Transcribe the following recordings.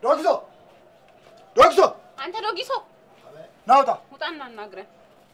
ዶክሶ ዶክሶ አንተ ዶጊሶ ናውጣ ውጣና አናግረን።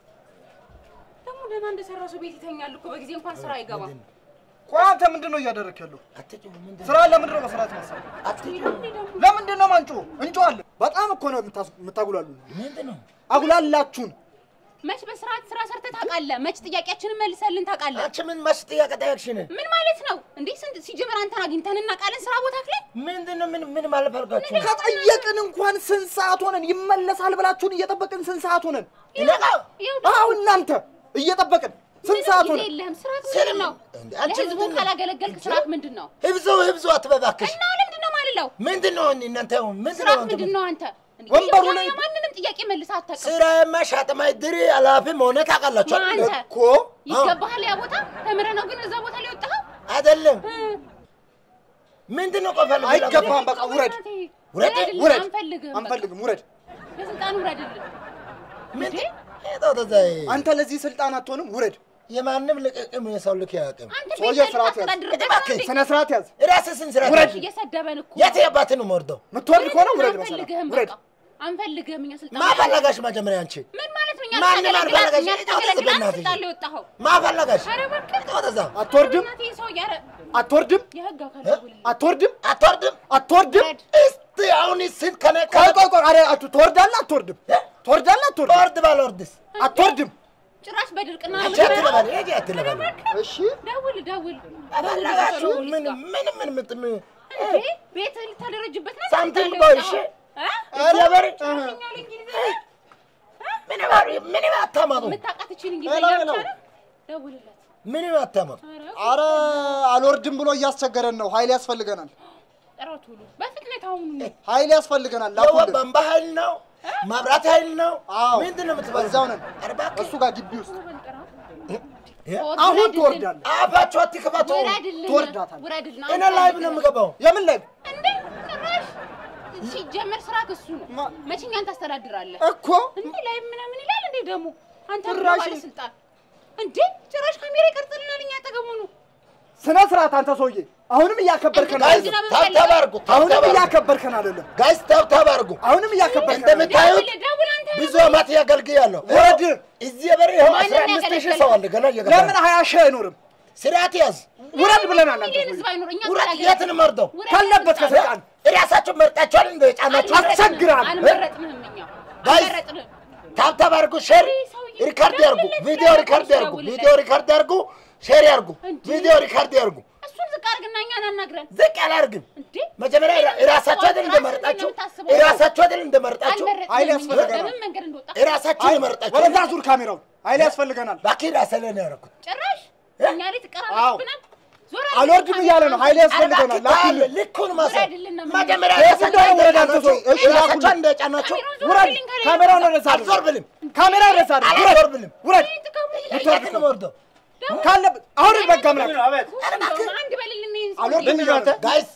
ደግሞ ደህና እንደሰራ ሰው ቤት ይተኛል እኮ በጊዜ እንኳን ስራ አይገባም። ቆይ አንተ ምንድን ነው እያደረክ ያለው? ስራ ለምንድን ነው መስራት መሰለህ? ለምንድን ነው ማንጮ እንጮዋለን? በጣም እኮ ነው የምታስ- የምታጉላሉ። ምንድን ነው አጉላላችሁን። መች በስርዓት ስራ ሰርተህ ታውቃለህ? መች ጥያቄያችንን መልሰልን ታውቃለህ? አንቺ ምን መች ጥያቄ ጠየቅሽን? ምን ማለት ነው እንዴ? ስንት ሲጀምር አንተን አግኝተን እናውቃለን ስራ ቦታ ላይ ምንድን ነው ምን ምን ማለት ፈልጋችሁ ነው? ከጠየቅን እንኳን ስንት ሰዓት ሆነን? ይመለሳል ብላችሁን እየጠበቅን ስንት ሰዓት ሆነን? ይነቃ አዎ እናንተ እየጠበቅን ስንት ሰዓት ጊዜ ሆነን? የለህም። ስርዓት ምንድን ነው? እንዴ፣ አንቺ ለህዝቡ ምንድን ነው? ካላገለገልክ ስርዓት ምንድን ነው? ህብዙ ህብዙ አትበባክሽ። እና ለምንድን ነው ማልለው? ምንድን ነው እናንተ ምንድን ስርዓት ነው ምንድን ነው አንተ? እንዴ፣ ወንበሩ የሆነ ላይ- የማንንም ጥያቄ መልሰህ አታውቅም። ስራዬማ ሻጥማይ ድሪ ኃላፊ መሆነ ታውቃላችሁ ማን አይደል? አንተ? እኮ ይገባሃል ያ ቦታ ተምረህ ነው ግን እዛ ቦታ ላይ ወጣኸው? አይደለም ምንድን ነው ቆይ ፈልግ አይገባም። በቃ ውረድ፣ ውረድ፣ ውረድልን፣ ውረድ። አንፈልግም። በቃ አንፈልግም፣ ውረድ። ለስልጣኑ ውረድልን። ምንድን ሄዶ ተዛ አንተ ለዚህ ስልጣን አትሆንም፣ ውረድ። የማንም ልቅቅም የሰው ልክ ያቅም አንተ ሰውዬ ቤት ስርዓት ያዝ። ታስተዳድርበት እባክህ፣ ነው እንዴ? ስነ ስርዓት ያዝ። ራስህን ስራ ውረድ። እየሰደበን እኮ የት የባት ነው የምወርደው? የምትወርድ ከሆነ ውረድ። መሰለህ አንፈልግህም። ውረድ። በቃ አንፈልግህም። እኛ ስልጣን ማፈለጋሽ መጀመሪያ አንቺ ምን ማለት ነው? እኛ ማንም ልታገለግል- አልፈለገሽ። እኛ ልታገለግል በእናትህ። ስልጣን ላይ ወጣኸው። ማፈለጋሽ ኧረ እባክህ። ሄዶ ተዛ አትወርድም፣ እናቴ ሰው ያረ አትወርድም፣ የህግ አካል ደውልልኝ። አትወርድም፣ አትወርድም። አትወርድም። ውረድ። እስቲ አሁን ስንት ከነ ቆይ ቆይ ቆይ፣ ኧረ አቱ- ትወርዳለህ፣ አትወርድም፣ ትወርዳለህ፣ አትወርድም፣ ወርድ ባልወርድስ አትወርድም። ጭራሽ በድርቅና ነው አንቺ የምትበላው? አትለበል ሂጂ አትለበል እሺ ደውል ደውል። አፈለጋችሁ ምን ምን ምን ምን ምን እንዴ ቤት ልታደረጅበት ነው? ሳምቲንግ ስልጣን ላይ ቦይ ወጣኸው? እሺ እ? እግዚአብሔር ጨርሰኛል እንግሊዝኛ። ምን ባሪ ምን አታማጡ የምታውቃት እችን እንግሊዝኛ ሄሎ፣ ብቻ ሄሎ። ነው? ደውልለት። ምን አታማጡ ኧረ አረ አልወርድም ብሎ እያስቸገረን ነው። ኃይል ያስፈልገናል፣ ጥረት ሁሉ በፍጥነት አሁኑ ኃይል ያስፈልገናል። ላኩልን። በንባ ኃይል ነው ማብራት ኃይል ነው አዎ ምንድን ነው የምትበላው እዛው ነን፣ አርባ እሱ ጋር ግቢ ውስጥ አሁን አሁን ትወርዳለህ። አፋችሁ አትክፈቱ ውረድልን ትወርዳታለህ። ውረድልን። እኔ ላይቭ ነው የምገባው የምን ላይ እንዴ ጭራሽ ሲጀመር ስራ ክሱ ነው። ማ- መቼኛን ታስተዳድራለህ እኮ እንዴ ላይ ምናምን ይላል እንዴ ደግሞ አንተ ጭራሽ- ባለስልጣን እንዴ ጭራሽ ካሜራ ይቀርጽልናል እኛ አጠገቡ ነው። ስነ ስርዓት አንተ ሰውዬ፣ አሁንም እያከበርከን ጋይስ አይደለም። ታብታብ አድርጉ አሁንም ታብታብ አድርጉ እያከበርከን አይደለም። ጋይስ ታብታብ አድርጉ አሁንም እያከበርከን አይደለም። እንደምታዩት ደውል ደውል አንተ ብዙ አመት ያገልግያለሁ ውረድ። እዚህ በር ይኸው ማንን አስራ አምስት ሺህ ያገለገለ? ሰው አለ ገና እየገባ ለምን ሀያ ሺህ አይኖርም? ስርዓት ያዝ ውረድ ብለናል። አንተ ሚሊዮን ሰውዬ ህዝብ አይኖር እኛ ውረድ ካላገለገልን- የትን መርደው ውረድ ካለበት ከስልጣን። ከስልጣን እራሳችሁ መርጣችኋል እንደ ጫናችሁ አስቸግራል። አልመረጥንህም እኛ ጋይስ፣ አልመረጥንህም። ታብታብ አድርጉ ሼር ይህ ሰውዬ ሪካርድ ያርጉ ደውልለት፣ ቪዲዮ ደውልለት፣ ሪካርድ ያርጉ ደውልለት። ቪዲዮ ሪካርድ ያርጉ ሼር ያርጉ እንዴ! ቪዲዮ ሪካርድ ያርጉ እሱን ዝቅ አድርግና እኛን አናግረን ዝቅ አላርግም እንዴ መጀመሪያ ምንም እራሳችሁ አይደል ራስህን እንደመረጣችሁ ነው የምታስበው። እራሳችሁ አይደል እንደመረጣችሁ አልመረጥንህም ኃይል እኛ። ያስፈልገናል። በምን መንገድ እንደወጣ እራሳችሁ አይ፣ እንደመረጣችሁ ወደዛ ዙር ካሜራውን። ኃይል ያስፈልገናል። ባኪ ራሴ ላይ ነው ያደረኩት ጭራሽ እኛ ላይ አዎ። ትቀራረብናል። ዞር አድርግ አልወርድም እያለ ነው። ኃይል ያስፈልገናል። ላኩልን። ልኩን ማሰብ ውረድልን ነው መጀመሪያ የት ራሳችሁ እንደሆነ ውረድ አንተ እንደጫናችሁ ሰው። እሺ፣ እራሳችሁ ላኩልን። እንደጫናችሁ ውረድ። ካሜራውን ወደዛ አድርግ። አልዞርብልም ካሜራውን ወደዛ አድርግ። ውረድ። አልዞርብልም ውረድ። የት ነው የምወርደው ካለበት አሁን በቃ ምላክ አንድ በልልን ይህን ሰው። አልወርድም እያለ ነው። ጋይስ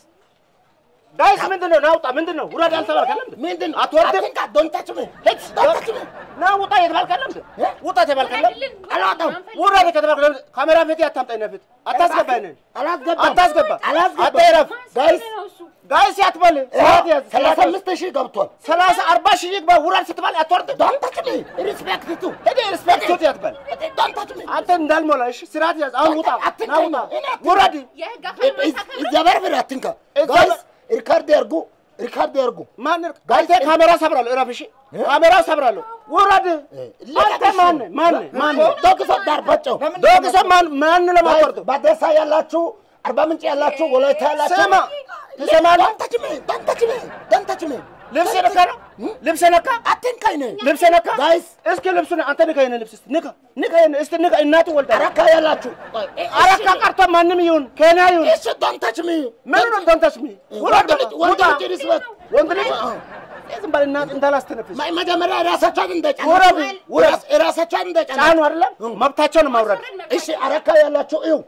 ዳይስ ምንድን ነው? ናውጣ ምንድን ነው? ውረድ አልተባልከለም? ምንድን ነው አትወርድም? አትንካ ዶንታችሁ ምን ዶንታችሁ ምን ና ውጣ የተባልከለም? ውጣ የተባልከለም? ውረድልን፣ አልወጣም። አንፈልግም። ውረድ ከተባልከለም ካሜራ ፊት አታምጣኝ። ፊት አታስገባ፣ ይሄንን አላስገባም አታስገባ፣ አላስገባም አታይረፍ። ጋይስ ነው እሱ። ጋይስ ያትበል ሰዓት ያዝ። ሰላሳ አምስት ሺህ ገብቷል ሰላሳ አርባ ሺህ ይግባ። ውረድ ስትባል አትወርድም። ዶንታችሁ ምን ሪስፔክት ቱ ሄደ ሪስፔክት ሶት ያትበል ዶንታችሁ ምን አንተ እንዳልሞላ እሺ፣ ስርዓት ያዝ። አሁን ውጣ፣ ና ውጣ፣ እኔ አትንካኝ። ውረድ። የህግ አካል ማሳከም ነው። እግዚአብሔር ብር አትንካ ጋይስ ሪካርድ ያርጉ ሪካርድ ያርጉ ማን ጋይስ ካሜራ ሰብራለሁ። እረፍ እሺ፣ ካሜራ ሰብራለሁ። ውረድ። አንተ ማን ማን ማን ዶግሶ ዳርባቸው ዶግሶ ማን ማን ለማቆርጠው በደሳ ያላችሁ አርባ ምንጭ ያላችሁ ወላይታ ያላችሁ ስማ፣ ትሰማለህ? ዶንታችሁ ምን ዶንታችሁ ምን ዶንታችሁ ምን ልብስ ነካ ነው ልብስ ነካ አትንካኝ ነኝ ልብስ ነካ ጋይስ እስኪ ልብሱን አንተ ንካ፣ ይሄን ልብስ እስኪ ንካ፣ ንካ፣ ይሄን እስኪ ንካ። እናቱ ወልዳ አረካ ያላችሁ አረካ ቀርቶ ማንም ይሁን ኬንያ ይሁን እሺ ዶንታችሁ ምን ምን ነው ዶንታች ሚ ወንድ ልጅ ወንድ ውጣ። ልጅ ሪስፔክት ወንድ ልጅ ዝም በል እናት እንዳላስተነፍስ መጀመሪያ ራሳቸውን እንደጫኑ ውረዱ፣ ውረድ። ራሳቸውን እንደጫኑ ጫኑ አይደለም መብታቸው ነው ማውረድ። እሺ አረካ ያላችሁ እዩ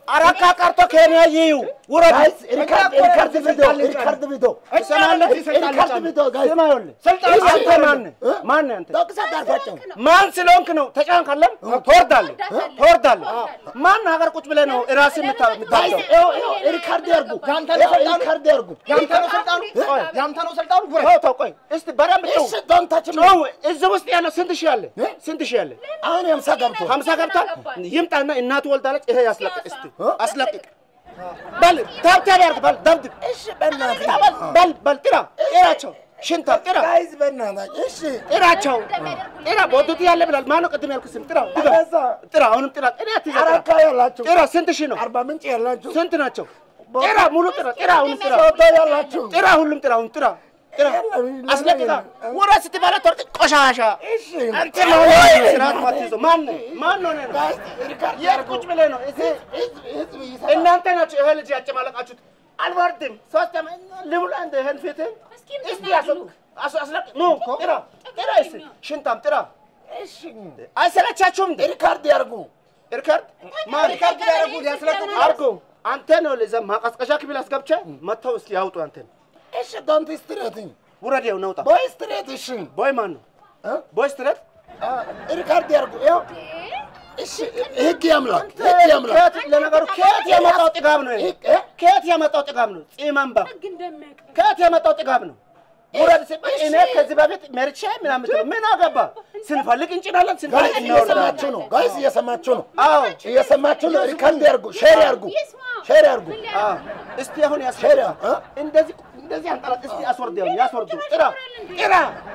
አረካ ቀርቶ ኬንያ ይዩ ውረድ። ጋይስ ሪካርድ ሪካርድ ቪዲዮ ሪካርድ ቪዲዮ ትሰማለህ? ሪካርድ ቪዲዮ ጋይስ ስማ ይኸውልህ፣ ስልጣን አንተ ይሰጣል። ማነህ? ማነህ አንተ? ዶክሳ ጋርፋቸው ማን ስለሆንክ ነው ተጫንካለም? ትወርዳለህ ትወርዳለህ። ማን ሀገር ቁጭ ብለህ ነው ራስህ የምታ- ጋይስ የምታብደው? ይኸው ይኸው ሪካርድ ያርጉ ያንተ ነው ስልጣኑ? ሪካርድ ያርጉ ያንተ ነው ስልጣኑ ያንተ ነው ስልጣኑ ውረድ ተው ተው፣ ቆይ እስቲ በደንብ ጨው እሺ ዶንት ታች ሚ ጨው። እዚህ ውስጥ ያለው ስንት ሺህ አለ? ስንት ሺህ አለ? አሁን የምሳ ገብቶ ሀምሳ ገብቷል። ይምጣና እናቱ ወልዳለች። ይሄ ያስለቅቅ እስቲ አስለቅቅ። በል ታብታብ ያርግ። በል ደብድብ። እሺ በእናትህ በል በል ጥራ ጥራቸው። ሽንታ ጥራ ጋይስ በእናትህ እሺ ጥራቸው። ጥራ ቦቱት ያለ ብላል። ማነው ቅድም ያልኩህ ስም? ጥራ ድገም። አበዛ። ጥራ አሁንም ጥራ። ጥራ አትይዘህ ጥራ። አረካ ያላችሁ ጥራ ስንት ሺህ ነው? አርባ ምንጭ ያላችሁ ስንት ናቸው? ጥራ ሙሉ ጥራ። ጥራ አሁንም ጥራ። ሶዶ ያላችሁ ጥራ ሁሉም ጥራ። አሁን ጥራ ጥራ። የለም፣ አስለቅቃ የለም። ወራ ስትበላ ተወርቅ ቆሻሻ እሺ አንተ ነው ስርዓት ማትይዘው ማን ማን ነው ነው ጋይስ ሪካርድ የት ቁጭ ብለህ ነው እዚህ ህዝብ ህዝብ ይሰማል እናንተ ናችሁ ይሄ ልጅ ያጨማለቃችሁት። አልወርድም ሶስት ዓመት ልሙላ እንደ ይሄን ፊትህን እስቲ ያሰጡ አስ- አስለቅ ኑ ጥራ ጥራ እስቲ ሽንታም ጥራ እሺ አይሰለቻችሁም እንዴ ሪካርድ ያርጉ ሪካርድ ማን ሪካርድ ሊያደርጉ ሊያስለቅቁ አርጎ አንተ ነው ለዛ ማቀዝቀዣ ክፍል አስገብቼ መጥተው እስኪ ያውጡ አንተን እሺ ዶንት ስትሬት ውረድ ይኸው ነውጣ ቦይ ስትሬት እሺ ቦይ ማን ነው እ? ቦይ ስትረት አ፣ ሪካርድ ያርጉ ይኸው እሺ ህግ ያምላክ ህግ ያምላክ ከየት ለነገሩ ከየት የመጣው ጥጋብ ነው ይሄ? ህግ እ? ከየት የመጣው ጥጋብ ነው ጺመንባ ህግ እንደሚያውቅ ከየት የመጣው ጥጋብ ነው? ውረድ ሲባል እኔ ከዚህ በፊት መርቼ ምናምን ትለው ምን አገባ? ስንፈልግ እንጭናለን፣ ስንፈልግ ጋይስ እናወርዳለን። እየሰማችሁ ነው ጋይስ እየሰማችሁ ነው አዎ እየሰማችሁ ነው ሪካርድ ያርጉ ሼር ያርጉ ሼር ያርጉ አዎ። እስቲ አሁን ያስ ሼር ያ እ? እንደዚህ እንደዚህ አንጠላት። እስቲ አስወርደው ያስወርዱ። ጥራ ጥራ።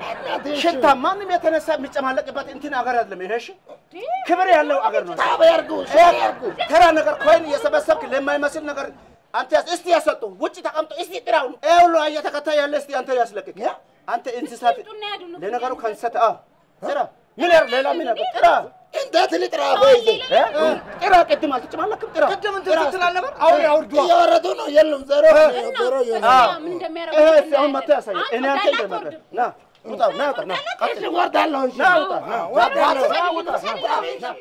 ሽታ ማንም የተነሳ የሚጨማለቅበት እንትን አገር አይደለም ይሄ። እሺ ክብር ያለው አገር ነው። ታብ ያርጉ ሼር ያርጉ ተራ ነገር ኮይን እየሰበሰብክ ለማይመስል ነገር አንተ ያስ እስቲ ያሰጡ ውጭ ተቀምጦ እስቲ ጥራው። ይሄ ሁሉ አየህ ተከታይ ያለ እስቲ አንተ ያስለቅቅ። አንተ እንስሳት ለነገሩ ከእንስሳት አዎ ጥራ። ምን ያር ሌላ ምን ያር ጥራ እንዴት ልጥራ ቦይዜ እ? ጥራ። ቅድም አልተጨማለቅም። ጥራ ቅድም እንትን ስትል አልነበር አሁን ያውርዱ እየወረዱ ነው የለም ዜሮ ዜሮ አዎ። ይሆናል ምን እንደሚያደርጉ ይሄ እስቲ አሁን መጥቶ ያሳያል። እኔ አንተ እንደመቀር ና ውጣ ና ውጣ ና ቀጥል ወርዳለሁ እንጂ ና ውጣ ና ወርዳለሁ ና ውጣ ና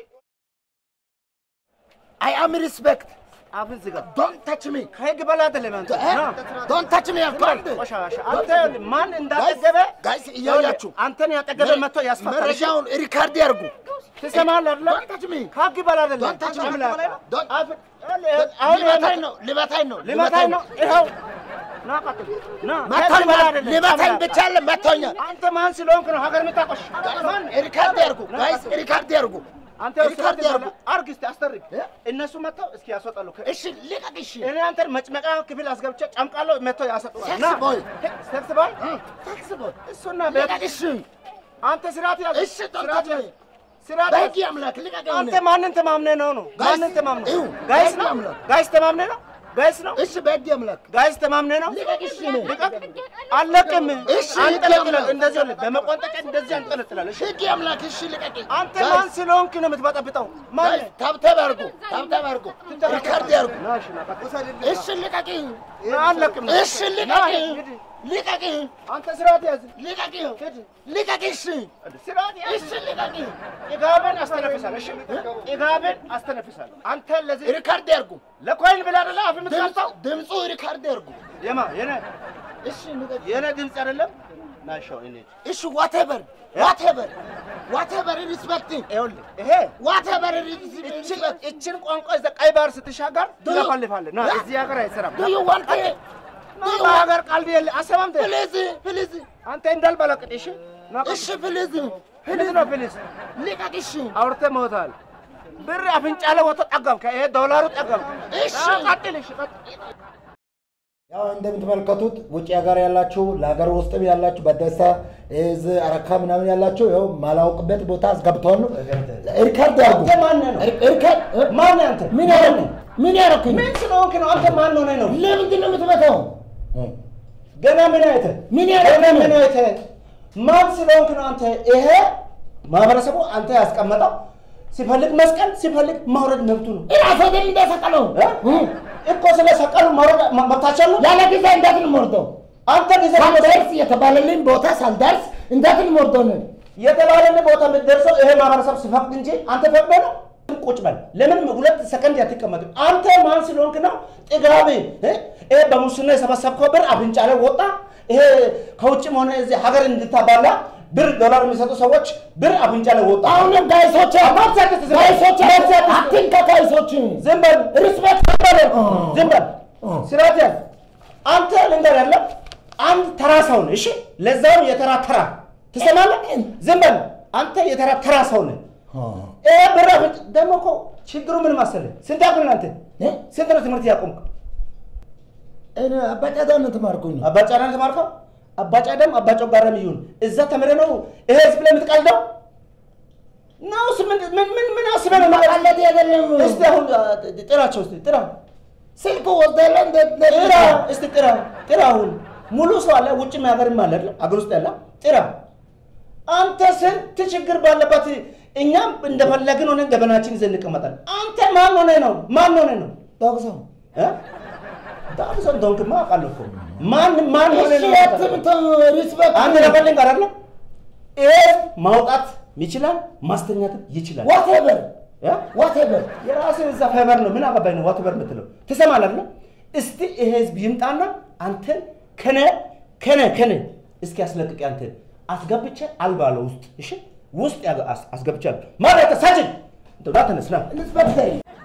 አይ አም ሪስፔክት አፍን ዝጋ። ዶንት ታች ሚ ከህግ በላይ አይደለም አንተ ና ዶንት ታች ሚ ያልኳል ቆሻሻ አንተ ማን እንዳጠገበ ጋይስ እያያችሁ አንተን ያጠገበ መጥቶ ያስፈታል። መረጃውን ሪካርድ ያርጉ ትሰማለህ አይደለ? ዶንት ታች ሚ ከህግ በላይ አይደለም። ዶንት ታች ሚ አምላክ። አፍን- አሁን ሊመታኝ ይሄ ነው ሊመታኝ ነው ሊመታኝ ነው። ይኸው ና ቀጥል ና ከህግ መታኝ በላይ አይደለም። ሊመታኝ አምላክ። ብቻ አለ መታኛል አንተ ማን ስለሆንክ ነው ሀገር የምታቆሽ? ማን ሪካርድ ያርጉ ጋይስ ሪካርድ ያርጉ አንተ ሪካርድ ያርጉ አርግ እስቲ አስተርግ። እነሱ መጥተው እስኪ ያስወጣሉ። እሺ ልቀቅ እሺ እኔ አንተን መጭመቃ ክፍል አስገብቼ ጨምቃለሁ። መጥተው ያሰጡሃል። ሴክስ ና ቦይ ሴክስ ቦይ ታክስ ቦይ እሱና ልቀቅ ቤት እሺ አንተ ስርዓት ያዝ። እሺ ዶንት ስርዓት ታች ሚ ያዝ። ስርዓት ያዝ። በህግ አምላክ ልቀቅ አንተ ማንን ተማምነህ ነው ነው? ጋይስ፣ ማንን ተማምነህ? ይሁ፣ ጋይስ በህግ ነው? አምላክ። ጋይስ ተማምነህ ነው? ጋይስ ነው? እሺ በህግ አምላክ ጋይስ ተማምነህ ነው? ልቀቅ እሺ ነው ልቀቅ። አለቅም። እሺ፣ አንጠለጥላለህ። ህግ እንደዚህ ሆነ በመቆንጠጫ እንደዚህ አንጠለጥላለህ። እሺ? ህግ አምላክ እሺ ልቀቅ አንተ ማን ስለሆንክ ነው የምትበጠብጠው? ማን ጋይስ ታብታብ አርጉ ታብታብ አርጉ ሪካርድ ያርጉ ና እሺ፣ ና ቀጥል። እሺ ልቀቅ ና አለቅም። እሺ ልቀቅ ሂድ። ልቀቅ አንተ ስርዓት ያዝ። ልቀቅ ልቀቅ እሺ ስርዓት ያዝ። እሺ ልቀቅ ጥጋብን አስተነፍሳለሁ። እሺ? ጥጋብን አስተነፍሳለሁ። አንተ ለዚህ ሪካርድ ያርጉ ለኮይን ብለህ አይደለ አፍ የምትከፍተው? ድምፁ ሪካርድ ያርጉ የማ የኔ እሺ ልቀቅ የኔ ድምፅ አይደለም። ና ሻው እኔ እሺ ዋቴቨር ዋቴቨር ዋቴቨር ሪስፔክት ይኸውልህ ይሄ ዋቴቨር እችን ሪስፔክት እችን ቋንቋ ይዘህ ቀይ ባህር ስትሻገር ትለፈልፋለህ። ና እዚህ ሀገር አይሰራም። ዱ ዩ ዋንት ና በሀገር ቀልድ የለ አሰማም ተ ፕሊዝ ፕሊዝ አንተ እንዳልበለቅጥ እሺ። ና እሺ ፕሊዝ ምንድን ነው ፕሊዝ? ልቀቅ እሺ አውርተህ ሞታል። ብር አፍንጫ ላይ ወጥቶ ጠገምከ። ይሄ ዶላሩ ጠገምከ። እሺ። ና ቀጥል። እሺ ቀጥል። ያው እንደምትመለከቱት ውጭ ሀገር ያላችሁ ለሀገር ውስጥም ያላችሁ በደሳ እዚህ አረካ ምናምን ያላችሁ ያው ማላውቅበት ቦታ አስገብተውን ነው። ሪካርድ ያርጉ። አንተ ማነህ ነው? ሪካርድ ማነህ አንተ? ምን ያረኩ ምን ያረኩኝ? ምን ስለሆንክ ነው? አንተ ማን ሆነህ ነው? ለምንድን ነው የምትመታው? ገና ምን አይተህ ምን ገና ያረኩኝ? ምን አይተህ ማን ስለሆንክ ነው አንተ? ይሄ ማህበረሰቡ አንተ ያስቀመጠው ሲፈልግ መስቀል ሲፈልግ ማውረድ መብቱ ነው ራሱ ደም እንደሰቀለው እ? እኮ ስለሰቀሉ ማውረድ መ- መብታቸው ነው። ያለ ጊዜ እንዴት እንሞርደው? አንተ ጊዜ ሳልደርስ የተባለልኝ ቦታ ሳልደርስ እንዴት እንሞርደው ነው? የተባለን ቦታ የምትደርሰው ይሄ ማህበረሰብ ሲፈቅድ እንጂ አንተ ፈቅደህ ነው። ቁጭ በል። ለምን ሁለት ሰከንድ አትቀመጥም? አንተ ማን ስለሆንክ ነው ጥጋብ? እ? ይሄ በሙስና የሰበሰብከው ብር አፍንጫ ላይ ወጣ። ይሄ ከውጭም ሆነ እዚህ ሀገር እንድታባላ ብር ዶላር የሚሰጡ ሰዎች ብር አፍንጫ ላይ ወጣ። አሁንም ጋይሶች ጋይሶች አትንካ ጋይሶችን ዝም በል ሪስፔክት በል ዝም በል ስርዓት ያዝ። አንተ ልንገር ያለ አንድ ተራ ሰው ነህ። እሺ ለዛውም የተራ ተራ ትሰማለህ? ዝም በል አንተ የተራ ተራ ሰው ነህ። ይሄ ብር አፍንጫ ደግሞ እኮ ችግሩ ምን መሰለህ? ስንት ያክል አንተ ስንት ነው ትምህርት ያቆምክ? እኔ አባጫዳን ተማርኩኝ አባጫዳ ነው የተማርከው? አባጫዳም አባጮጋራም ይሁን እዛ ተምረህ ነው ይሄ ህዝብ ላይ የምትቀልደው ነውስ? ምን ምን ምን ምን አስበህ ነው ማለት? ማቃለት አይደለም እስቲ አሁን ጥራቸው እስቲ ጥራ ስልክ ወስደለ ጥራ እስቲ ጥራ ጥራ። አሁን ሙሉ ሰው አለ፣ ውጭም ሀገርም አለ አይደል? አገር ውስጥ ያለ ጥራ። አንተ ስንት ችግር ባለበት እኛም እንደፈለግን ሆነን ገበናችን ይዘን እንቀመጣለን። አንተ ማን ሆነ ነው? ማን ሆነ ነው? ዶክተር እ? ዳንሰ እንደሆንክማ አውቃለሁ እኮ ማን ማን ሆነ እሺ ነው? አትምታ ሪስፔክት አንድ ነገር ልንገርህ አይደለ? ይሄ ማውጣት ይችላል፣ ማስተኛትም ይችላል። ዋቴቨር እ? ዋቴቨር የራስህ እዛ ፋይበር ነው። ምን አገባኝ ነው ዋትበር የምትለው ትሰማለህ አይደለ? እስቲ ይሄ ህዝብ ይምጣና አንተን ከነ ከነ ከነ እስኪ አስለቅቅ አንተን አስገብቼ አልባለ ውስጥ እሺ፣ ውስጥ ያገ- አስ- አስገብቻለሁ ማለት ሳጅን እንደው ና ተነስ ና ኢንስፔክተር